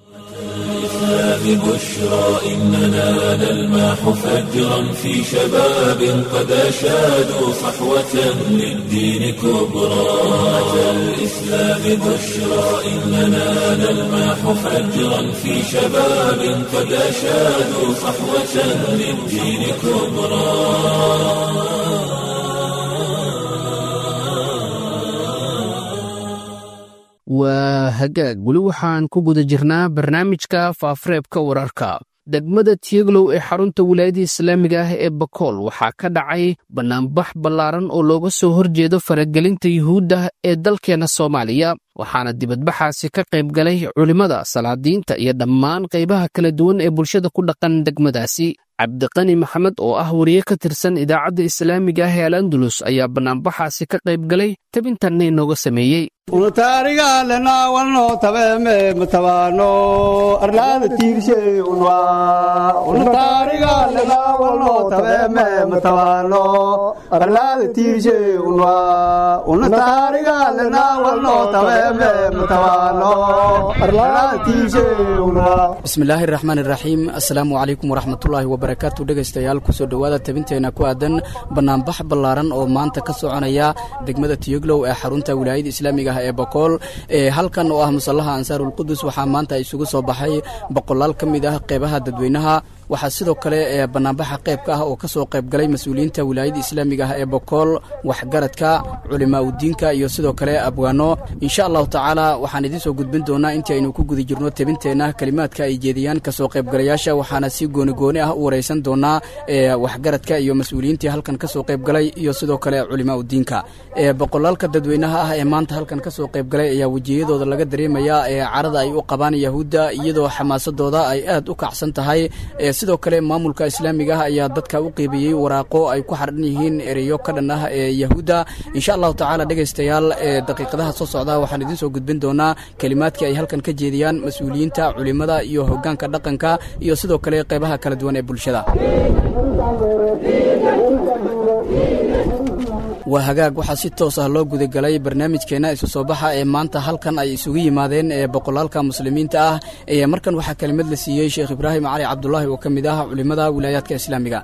S1: ببشرى إننا نلمح فجرا في شباب قد أشادوا صحوة للدين كبرى أتى الإسلام بشرى إننا نلمح فجرا في شباب قد أشادوا صحوة للدين كبرى
S2: waa hagaag weli waxaan ku guda jirnaa barnaamijka faafareebka wararka degmada tieglow ee xarunta wilaayadda islaamiga ah ee bakool waxaa ka dhacay bannaanbax ballaaran oo looga soo horjeedo faragelinta yuhuudda ee dalkeenna soomaaliya waxaana dibadbaxaasi ka qayb galay culimmada salaadiinta iyo dhammaan qaybaha kala duwan ee bulshada ku dhaqan degmadaasi cabdiqani maxamed oo ah wariye ka tirsan idaacadda islaamiga ah ee al andalus ayaa bannaanbaxaasi ka qayb galay tabintanna inooga sameeyey
S20: unataarigalenawalno tabeeme matabaano arlaada tiirshe unwa unataarigalenawalno tabeeme matabaano arlaada tiirshe unwa unataarigalenawalno tabeeme matabaano arlaada tiirshe unwa
S21: bismillaahi raxmaan iraxiim assalaamu calaykum waraxmatullaahi wabarakaatu dhegaystayaal kusoo dhowaada tabinteena ku aadan bannaanbax ballaaran oo maanta ka soconaya degmada tiyoglow ee xarunta wilaayada islaamiga ee bokool ee halkan oo ah musallaha ansaarulqudus waxaa maanta isugu soo baxay boqolaal ka mid ah qeybaha dadweynaha waxaa sidoo kale ee bannaanbaxa qaybka ah oo ka soo qayb galay mas-uuliyiinta wilaayada islaamiga ah ee bokool waxgaradka culimaa udiinka iyo sidoo kale abwaano insha allahu tacaala waxaan idiin soo gudbin doonaa intii aynu ku guda jirno tebinteenna kelimaadka ay jeediyaan kasoo qaybgalayaasha waxaana si goonigooni ah u waraysan doonaa ee waxgaradka iyo mas-uuliyiintii halkan kasoo qayb galay iyo sidoo kale culimaa udiinka ee boqolaalka dadweynaha ah ee maanta halkan kasoo qayb galay ayaa wejiyadooda laga dareemayaa ee carada ay u qabaan yahuudda iyadoo xamaasadooda ay aad u kacsan tahay sidoo kale maamulka islaamiga ah ayaa dadka u qeybiyey waraaqo ay ku xardhan yihiin ereyo ka dhan ah ee yahuudda insha allahu tacaala dhegaystayaal ee daqiiqadaha soo socda waxaan idiin soo gudbin doonaa kelimaadkii ay halkan ka jeediyaan mas-uuliyiinta culimada iyo hoggaanka dhaqanka iyo sidoo kale qeybaha kala duwan ee bulshada waa hagaag waxaa si toos ah loo gudagalay barnaamijkeenna isu soo baxa ee maanta halkan ay isugu yimaadeen ee boqolaalka muslimiinta ah ee markan waxaa kelimad la siiyey sheekh ibraahim cali cabdulaahi oo ka mid ah culimmada wilaayaadka islaamiga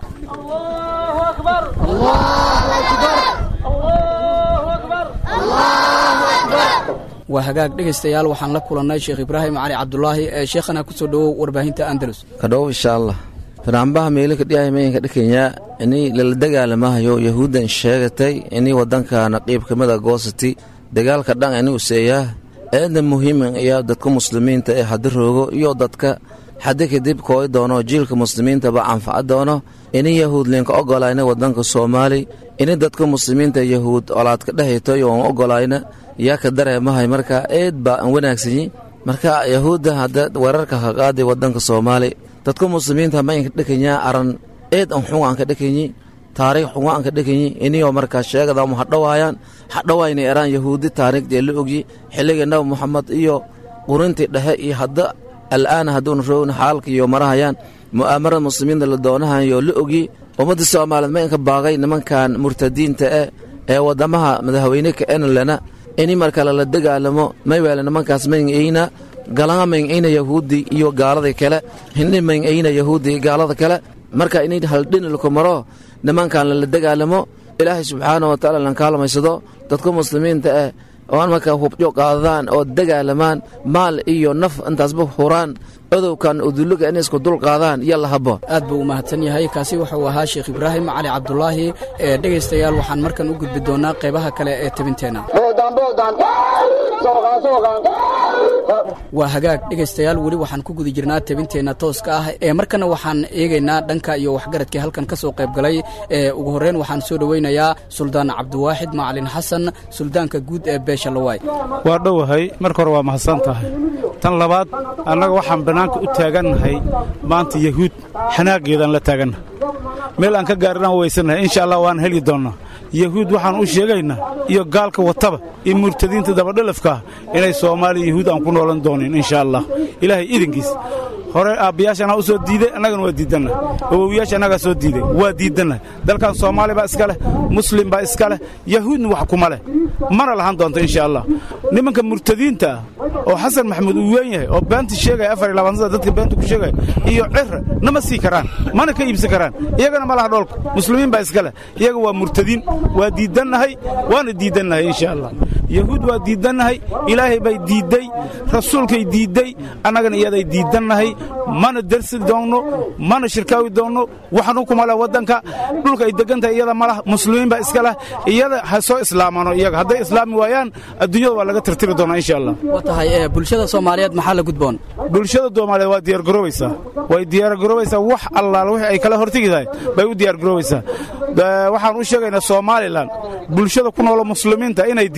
S21: waa hagaag dhegaystayaal waxaan la kulannay sheekh ibraahim cali cabdulaahi ee sheekhana ku soo dhowow warbaahinta andalus
S22: kadhow insha allah fanaanbaha meelika dhiyamayinka dhikenya inii lala dagaalamahayo yahuuddan sheegatay inii waddankana qiibkamida goosati dagaalka dhan ini useeyaa eedna muhiiman ayaa dadka muslimiinta ee haddi roogo iyo dadka haddi kadib kooy doono jiilka muslimiintaba anfaca doono ini yahuud linka ogolayna waddanka soomaali ini dadka muslimiinta yahuud olaadka dhehayto yoon ogolayna yaa ka dareemahay marka eed baa an wanaagsanyi marka yahuudda hadda weerarka ka qaadi waddanka soomaali dadka muslimiinta ma inka dhekanyaa aran eed an xunga anka dhekanyi taariikh xunga anka dhekanyi iniyoo markaa sheegadamu hadhowaayaan hadhowaynay eraan yahuudi taariikhdee la ogyi xilligii nabi moxamed iyo qurintii dhexe iyo hadda al'aana hadduuna roogna xaalka iyo marahayaan mu'aamarada muslimiinta la doonahayo la ogyi ummadda soomaaliyeed ma inka baaqay nimankan murtadiinta eh ee waddamaha madaxweyne ka enlena ini marka lala dagaalamo mayweele nimankaas maynayna galanga maynayna yahuudi iyo gaalada kale hindhi maynayna yahuudi iyo gaalada kale marka inay haldhinilku maro nimankan lala dagaalamo ilaahay subxaana wa tacaala lan kaalmaysado dadka muslimiinta ah oo markaa hubjo qaadadaan oo dagaalamaan maal iyo naf intaasba huraan cudowkan udulluga inay isku dul qaadaan iyo la habo
S21: aad buu u mahadsan yahay kaasi wuxuu ahaa sheekh ibraahim cali cabdulaahi ee dhegaystayaal waxaan markan u gudbi doonaa qaybaha kale ee tabinteenna waa hagaag dhegaystayaal weli waxaan ku guda jirnaa tabinteenna tooska ah ee markana waxaan eegaynaa dhanka iyo waxgaradkii halkan ka soo qayb galay ee ugu horreyn waxaan soo dhoweynayaa suldaan cabdiwaaxid macalin xasan suldaanka guud ee beesha lawaay
S23: waa dhowahay marka hore waa mahadsan tahay tan labaad annaga waxaan bannaanka u taagannahay maanta yahuud xanaaggeedaan la taagannahay meel aan ka gaarinaan weysannahay insha allah waan heli doonnaa yahuud waxaan u sheegaynaa iyo gaalka wataba iyo murtadiinta dabadhalafkaah inay soomaaliya yahuud aan ku noolan doonin insha allah ilaahay idinkiis hore aabbayaasha anaa u soo diiday annagana waa diidanna awowyaasha annagaa soo diiday waa diidanna dalkan soomaali baa iska leh muslim baa iska leh yahuudna wax kuma leh mana lahan doonto insha allah nimanka murtadiinta ah oo xasan maxamuud uu weyn yahay oo beenta sheegaya afar iyo labaatan sada dadka beenta ku sheegaya iyo cira nama sii karaan mana ka iibsan karaan iyagana ma laha dhoolka muslimiin baa iska leh iyaga waa murtadiin waa diidannahay waana diidannahay insha allah yahuud waa diidannahay ilaahay bay diidday rasuulkay diidday annagana iyaday diidannahay mana dersi doonno mana shirkaawi doonno waxnu kuma leh waddanka dhulka ay degantahay iyada ma lah muslimiin baa iska leh iyada ha soo islaamano iyaga hadday islaami waayaan adduunyada waa laga tirtiri doonaa insha allah
S21: waa tahay ee bulshada soomaaliyeed maxaa la gudboon
S23: bulshada soomaaliyeed waa diyaargaroobaysaa way diyaargaroobaysaa wax allaal wixii ay kala hortegi tahay bay u diyaargaroobaysaa waxaan u sheegaynaa somalilan bulshada ku noolo muslimiinta inay diyaargaroobaan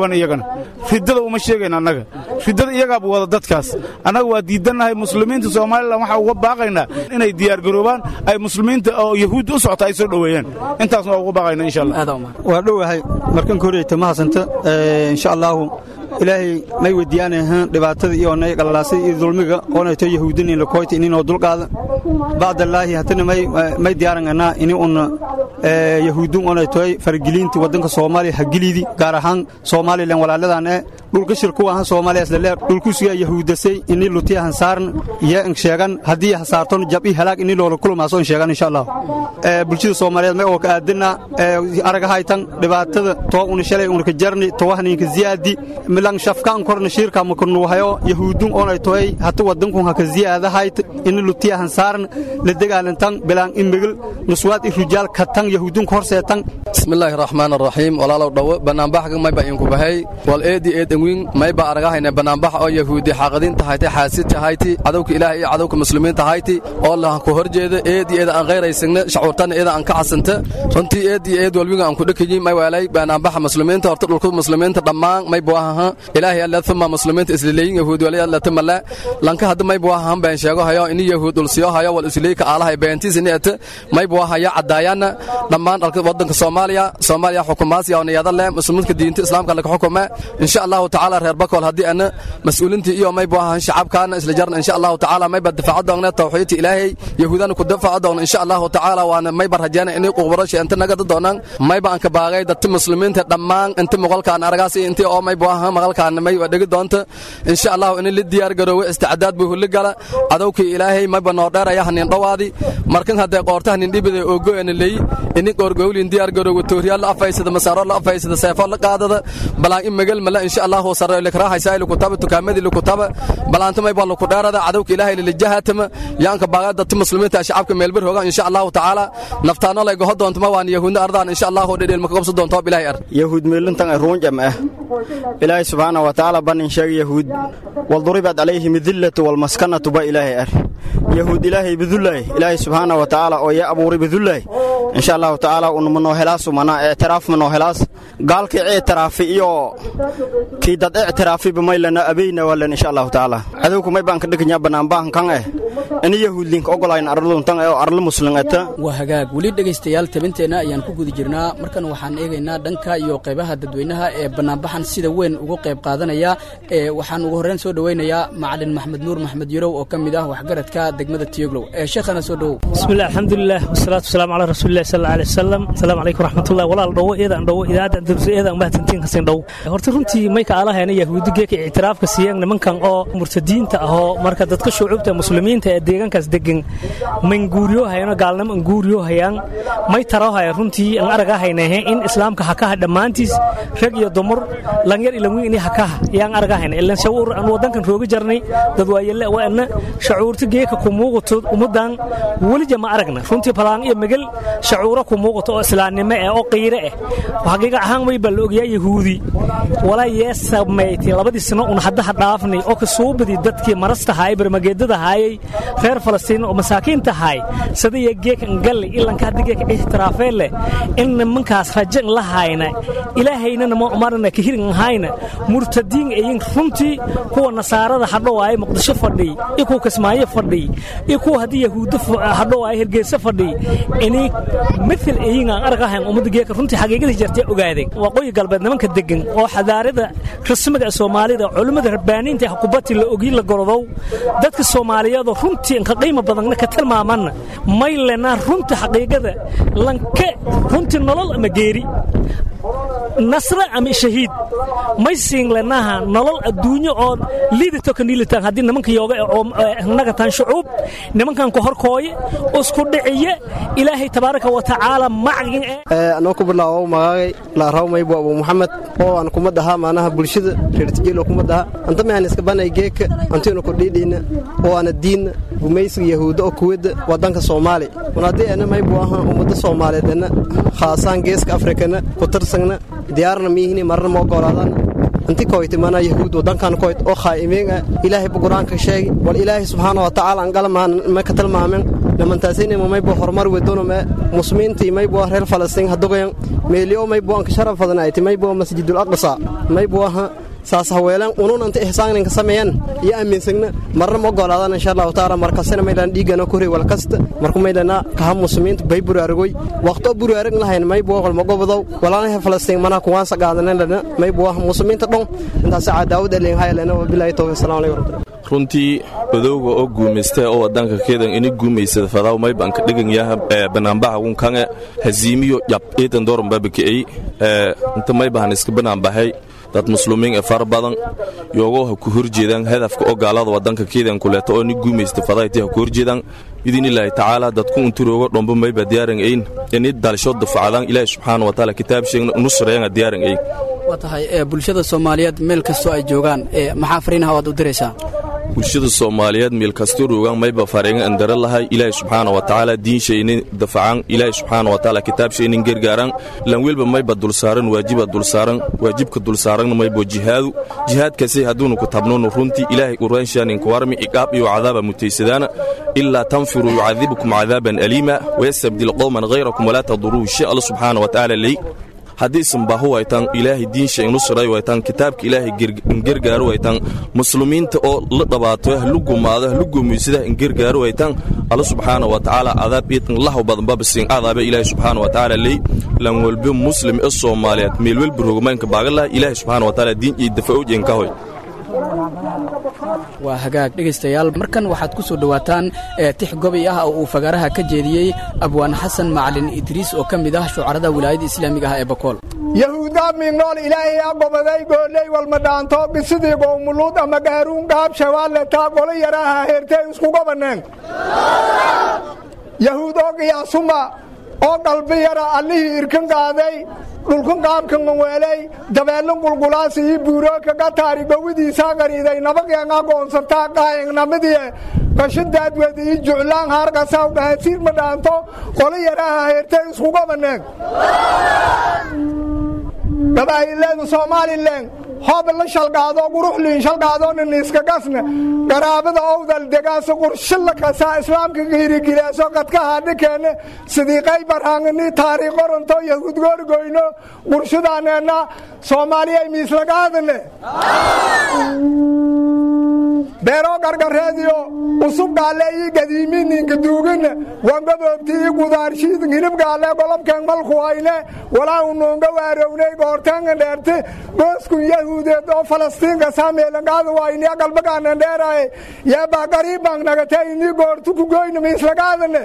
S23: joogaan iyagana riddada uma sheegayn annaga riddada iyagaaba wada dadkaas annaga waa diidannahay muslimiinta somalilan waxaa uga baaqaynaa inay diyaargaroobaan ay muslimiinta oo yahuudda u socota ay soo dhoweeyaan intaasna waa uga baaqaynaa insha allah
S3: waa dhowahay markan koreyta ma hasanta insha allaahu ilaahay may weydiyaanahan dhibaatada iyo nay qalalaasay iyo dulmiga oonayto yahuudinin lakoyta ininoo dulqaada bacdallaahi hatana may diyaaranganaa ini una yahuudun oonaytoy fargeliinti waddanka soomaaliya hagilidi gaar ahaan soomaalilan walaaladan ee dhulka shirku ahan soomaaliya islaleer dhulkusiga yahuudasay ini lutiya hansaaran iyo sheegan haddii hasaarton jab i halaag ini loola kulmaaso sheegan insha allah bulshada soomaaliyeed may oo ka aadina aragahaytan dhibaatada too una shalay una ka jarni towahninka ziyaadi milang shafkaan korna shiirka makanuuhayo yahuudun oonay toy hata wadankun haka ziyaadahayt ini lutiya hansaaran la dagaalantan bilaan imigil nuswaad i rujaal katan yahuudun horseetan
S4: bismillaahi raxmaan araxiim walaalow dhowo banaanbaxga mayba inku bahay wal eedi eed enwiin mayba aragahayna banaanbax oo yahuudi xaaqadin tahayti xaasid tahayti cadowka ilaah iyo cadowka muslimiin tahayti oo lahan ku horjeeda eed iyo eed aan qayraysigna shacuurtana eeda aan ka casanta runtii eed iyo eed walwiga aan ku dhakayi may waalay banaanbaxa muslimiinta horta dhulka muslimiinta dhammaan may buahaha ilaahay alla thuma muslimiinta islileeyin yahuudi wali alla tamala lanka hadda may buahahan baan sheego hayo ini yahuud dhulsiyo hayo wal isliika aalaha beentiis ini ata may buahaya cadaayana dhammaan dhalka wadanka soomaaliya soomaaliya xukumaas iyo niyada leh muslimiinta diinta islaamka laga xukuma insha allahu tacaala reer bakol haddii ana mas-uulintii iyo may buahan shacabkaana isla jarna insha allahu tacaala mayba difaaca doogna tawxiidta ilaahay yahuudana ku difaaca doogna insha allahu tacaala waana mayba rajayna inay quqbarasha inta naga doonaan mayba aan ka baagay dadka muslimiinta dhammaan inta muqalkaan aragaas iyo intii oo may buahan maqalkaan may dhigi doonta insha allahu in la diyaar garoowe isticdaad buu hulli gala cadowkii ilaahay mayba noo dheeraya hanin dhowaadi markan haddee qoorta hanin dhibida oogoyana leey ini qoorgowlin diyaar garoowe tooriyaal la afaysada masaaro la afaysada seefo la qaadada balaan in magal mala insha allahu sarre likrahaysa likutaba tukaamadii likutaba balaanta mayba laku dheerada cadowka ilaahay lilijahatama yaanka baaga dadka muslimiinta shacabka meelbar hooga insha allahu tacaala naftaano lay goho doontama waan yahuudna ardaan insha allahu dhedheel maka qabso doonto bilaahay ar
S3: yahuud meelintan ay ruunjam ah ilaahay subxaana wa tacaala bannin sheega yahuud walduribat calayhim idillatu walmaskanatu ba ilaahay ar yahuud ilaahay bidullahi ilaahay subxaana wa tacaala oo yaa abuuray bidullahi insha allahu tacaala unuma noo helaasu manaa ictiraaf ma noo helaas gaalkii ictiraafi iyo kii dad ictiraafiba maylana abeyna walan insha allahu tacaala cadowku may baan ka dhiganyaa banaanbahan kan eh ini yahuudlinka ogolayn arladuntan oo arla muslimata
S21: waa hagaag weli dhegaystayaal tabinteenna ayaan ku guda jirnaa markan waxaan eegaynaa dhanka iyo qaybaha dadweynaha ee bannaanbaxan sida weyn ugu qayb qaadanaya ee waxaan ugu horreyn soo dhoweynayaa macalin maxmed nuur maxmed yarow oo ka mid ah waxgaradka degmada tiyoglow ee sheekhana soo dhowow
S5: bismillahi alxamdulilah wasalaatu wasalaamu calaa rasuulillahi sal alay wasalam asalaamu calaykum raxmatullahi walaal dhowo eedaan dhowo idaacadda andalus eedaan mahadsantiin kasin dhow horta runtii mayka alahayna yahuudi geeka ictiraafka siiyeen nimankan oo murtadiinta ahoo marka dadka shucuubta muslimiinta ee deegaankaas degan manguuriyohayano gaalnimo anguuriyohayaan may tarohaya runtii an aragahaynahe in islaamka hakaha dhammaantiis rag iyo dumur langyar ilanwiin ini hakaha yaan aragahayna ilan shawur aan wadankan roogi jarnay dad waayelle waana shacuurta geeka ku muuqato ummadan welija ma aragna runtii balaan iyo megel shacuuro ku muuqato oo islaamnimo eh oo qiire eh xaqiiqa ahaan way baa la ogyaa yahuudi walaa yee samayti labadii sano un haddaha dhaafnay oo ka suubadii dadkii marasta haayay barmageedada haayay reer falastiin oo masaakiinta haay sadaya geeka ngalle ilanka hadda geeka ixtiraafee leh in nimankaas rajan la hayna ilaahayna nama umarna ka hirin hayna murtadiin ayin runtii kuwa nasaarada hadhowaay muqdisho fadhiy iyo kuwa kismaayo fadhiy iyo kuwa haddii yahuuddo hadhowaay hergeysa fadhiy inay mithil ayin aan argahayn ummadda geeka runtii xaqiiqadii jartay ogaadeen waqooyi galbeed nimanka degan oo xadaarada rasmiga soomaalida culimmada rabbaaniinta hakubati la ogi la gorodow dadka soomaaliyeedoo runtii inka qiimo badanna ka tilmaamanna may lenaa runta xaqiiqada lanke runtii nolol ama geeri nasre ama shahiid may siin lenaha nolol adduunyo oo liidato ka niilitaan haddii nimanka yooga nagataan shucuub nimankan ku horkooye isku dhiciye ilaahay tabaaraka wa tacaala macgin
S24: anoo ku bilaawo magaagay laaraw maybu abu muxamed oo aan kuma dhahaa maanaha bulshada reertijelo kuma dhaha anta mehan iska banay geeka antaynu ku dhiidhiina oo aana diinna gumaysiga yahuudda oo kuwada wadanka soomaali un haddii ana maybu ahaa ummadda soomaaliyeed ana khaasaan geeska afrikana ku tarsagna diyaarna miihini marna ma ogolaadana inti koyti mana yahuud wadankan koyt oo khaa'imiin ah ilaahay bu qur-aanka sheegi wal ilaahay subxaana wa tacaala angala ma ka tilmaamen dhamantaasayna maybo horumar wedonome muslimiintii maybo reer falastiin hadugayan meeliyo maybo anka sharaf badanayti maybo masjidul aqsa maybo aha saas haweelan ununanta ihsaaninka sameeyan iyo aaminsagna marna ma ogolaadaan insha allahu taala markasina maydhan dhiigana kuri walkasta marku maydhana kaha muslimiinta bay buraaragoy waqto buraarag lahayn maybo walmagobodow walaalaha falastiin mana kuwaansa qaadanana maybo muslimiinta dhon intaas cadaawad elin haylena wabilahi tawfiq assalamu alaykum
S6: runtii odowga oo guumaystee oo wadanka keedan ini guumaysada fadaw maybanka dhiganyaha banaanbaha wunkange haziimiyo yab iidan dooran babakaey inta maybahan iska banaanbahay dad muslumiin ee fara badan yoogoo ha ku horjeedaan hadafka oo gaalada wadanka keedan kuleeto oo ni guumaysta fadaytii ha ku horjeedaan biidnilaahi tacaala dadku unturoogo dhombo mayba diyaaran ayn ini dalsho dafacadaan ilaahi subxaana wataala kitaab sheegna nusreena diyaaran ayn
S21: waa tahay bulshada soomaaliyeed meel kastoo ay joogaan maxaa fariinaha waad u diraysaa
S6: bulshada soomaaliyeed meel kastoo roogaan mayba fareenga andara lahay ilaahi subxaana wa tacaala diinshaynin dafacaan ilaahi subxaana wa tacaala kitaabshaynin gargaaraan lan welba mayba dulsaaran waajiba dulsaaran waajibka dulsaaranna maybo jihaadu jihaadkasay hadduunu ku tabnoonu runtii ilaahay uraanshanin kuwarmi iqaab iyo cadaaba mutaysadaana ilaa tanfiruu yucadibukum cadaaban aliima wayastabdil qowman hayrakum walaa taduruuhu shay alla subxaana wa tacaala ley haddiisan baahu waytaan ilaahay diinsha inusray waytaan kitaabka ilaahay ingergaaru waytaan muslimiinta oo la dhabaato hlu gumaado hlu gumaysada ingergaaru waytaan alla subxaana wa tacaala cadaab iitan lahu badan babasiin cadaabe ilaahay subxaana wa tacaala ley lan walbe muslim ee soomaaliyeed meel welba rogmaynka baagalah ilaahay subxaana wa tacaala diin iyo dafa'owjeen ka hoy
S21: waa hagaag dhegaystayaal markan waxaad ku soo dhowaataan tix gobi ah oo uu fagaaraha ka jeediyey abwaan xasan macalin idriis oo ka mid ah shucarada wilaayadda islaamiga ah ee bakool
S7: yahuudaa miignool ilaahay a gobaday gooley walmadhaanto bisidii gowmuluud ama gaaruun gaab shawaaletaa golo yaraaha heertay iskugobaneen yahuud oo qiyaasuma oo qalbi yara allihii irkan qaaday dhulkan qaabkan weeley dabeellan qulqulaas iyo buurooka gataari gowidiisaa qariiday nabageenga goonsartaa qaayangnamidie qashindaadwed iyo juclaan haargasaw dhahasiir ma dhaanto qolo yaraaha heertay iskugobaneen gabaahileedu somalilan hoob la shalgaado quruxliin shalgaado niniiska gasne garaabada owdal degaasa qurshilla kasaa islaamka giirigilaaso qadkaha dhikeenne sidiiqay barhaangini taariikh qoranto yahuud goorgoyno qurshadaaneenna soomaaliyay miislagaadane beeroo gargareediyo usub gaalle ii gadiimininka duugine wangaboobti ii gudaarshiidin hilib gaalle golobkeen malku hayne walaa unuunga waarownay goorteenga dheerte gooskun yahuudeed oo falastiinka saameelangaada wayniya galbagaanan dheeraye yeebaa gariibang nagate inii goortu ku goyne miislagaadane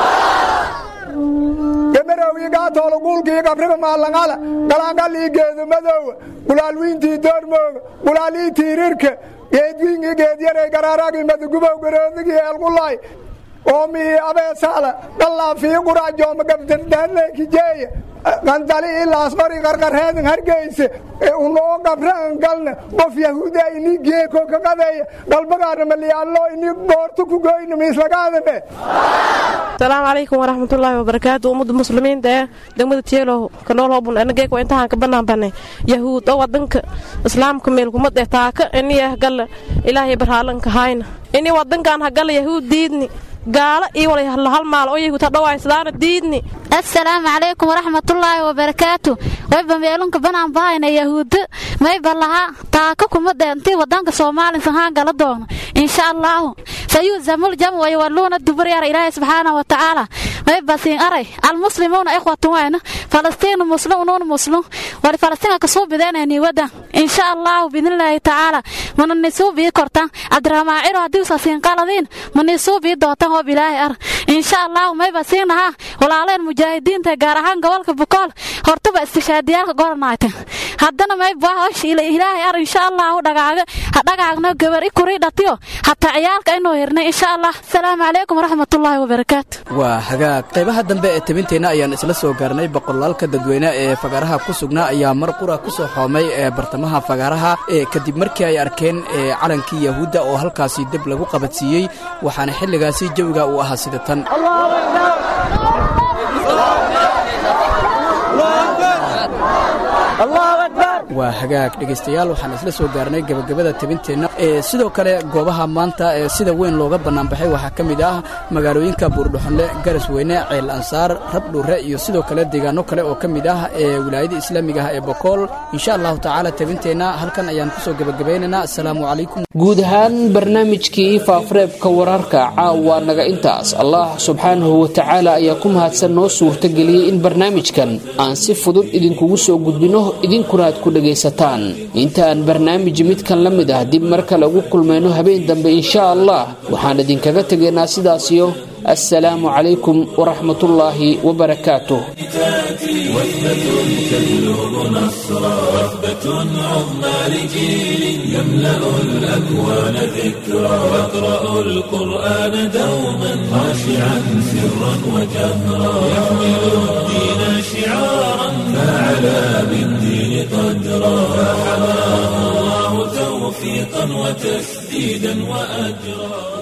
S7: gamarowii gaatoolo guulkii gabriga maalangala galaangalii geedu madowa gulaalwiintii doormooga gulaalii tiirirka geedwiingii geedyaray garaaragii madugubow garoodigii eelqulaay oomii abeesaala dhallaafii quraajooma gabdardaaneekijeeya qandali ilaas qori qarqarheedin hargeyse unoo gabran galna qof yahuuda ini geeko ka qadeeya galbagaana maliyaallo ini goortu ku goyna miislagaadane
S8: asalaamu calaykum waraxmatullaahi wabarakaatu ummadda muslimiinta ee degmada tiyeelow kanool hobun anageek waa intahaan ka banaanbanay yahuud oo wadanka islaamka meelkumad eh taaka iniyah galla ilaahay barhaalanka hayna ini wadankan hagalla yahuud diidni gaalo iyo wala hal maal oo yahuud hadhawaysadaana diidni
S9: assalaamu calaykum waraxmatullaahi wabarakaatu wayba meelunka banaan bahayna yahuudda mayba laha taaka kuma dheentay wadanka soomaaliya sahaan gala doono insha allaahu sayuuzamul jam waywaluuna dubaryara ilaahay subxaana wa tacaala mayba siin aray almuslimuuna ikhwatun wayna falastiinu muslim unuun muslim wali falastiinka kasuu bideenayni wadan insha allaahu biidnillaahi tacaala mana nisuu bii kortan cabdiraxmaan ciro haddii usa siin qaladiin ma nisuu bii dootan hoob ilaahay ar insha allaahu mayba siinaha walaaleen mujaahidiinta gaar ahaan gobolka bukool hortuba istishaadiyaalka goranayten haddana mayba ilaahay ar insha allaahu dhagaaga ha dhagaagno gabar i kurii dhatiyo hataa ciyaalka inuu hirnay insha allah asalaamu calaykum waraxmatullaahi wabarakaatu
S21: waa hagaag qaybaha dambe ee tabinteenna ayaan isla soo gaarnay boqolaalka dadweyne ee fagaaraha ku sugnaa ayaa mar qura ku soo xoomay ee bartamaha fagaaraha ee kadib markii ay arkeen calankii yahuudda oo halkaasi deb lagu qabadsiiyey waxaana xilligaasi jawiga uu ahaa sida tan waa hagaag dhegaystayaal waxaan isla soo gaarnay gebagabada tabinteenna sidoo kale goobaha maanta ee sida weyn looga bannaanbaxay waxaa ka mid ah magaalooyinka buurdhuxonle garasweyne ceel ansaar rabdhuure iyo sidoo kale deegaano kale oo ka mid ah ee wilaayada islaamiga ah ee bokool insha allahu tacaala tabinteenna halkan ayaan kusoo gebagabaynaynaa assalaamu calaykum
S2: guud ahaan barnaamijkii faafareebka wararka caawa naga intaas allah subxaanahu watacaala ayaa ku mahadsan noo suurtageliyey in barnaamijkan aan si fudud idinkugu soo gudbinno idinkuna aad ku dhegaysataan inta aan barnaamij midkan la mid ah dib mar kale ugu kulmayno habeen dambe insha allah waxaan idinkaga tegaynaa sidaasiyo assalaamu calaykum waraxmatullaahi wabarakaatuh
S1: وثبة تجلب نصرا وثبة عظمى لجيل يملأ الأكوان ذكرا يقرأ القرآن دوما خاشعا سرا وجهرا يحمل الدين شعارا فعلى بالدين قدرا فحماه الله توفيقا وتسديدا وأجرا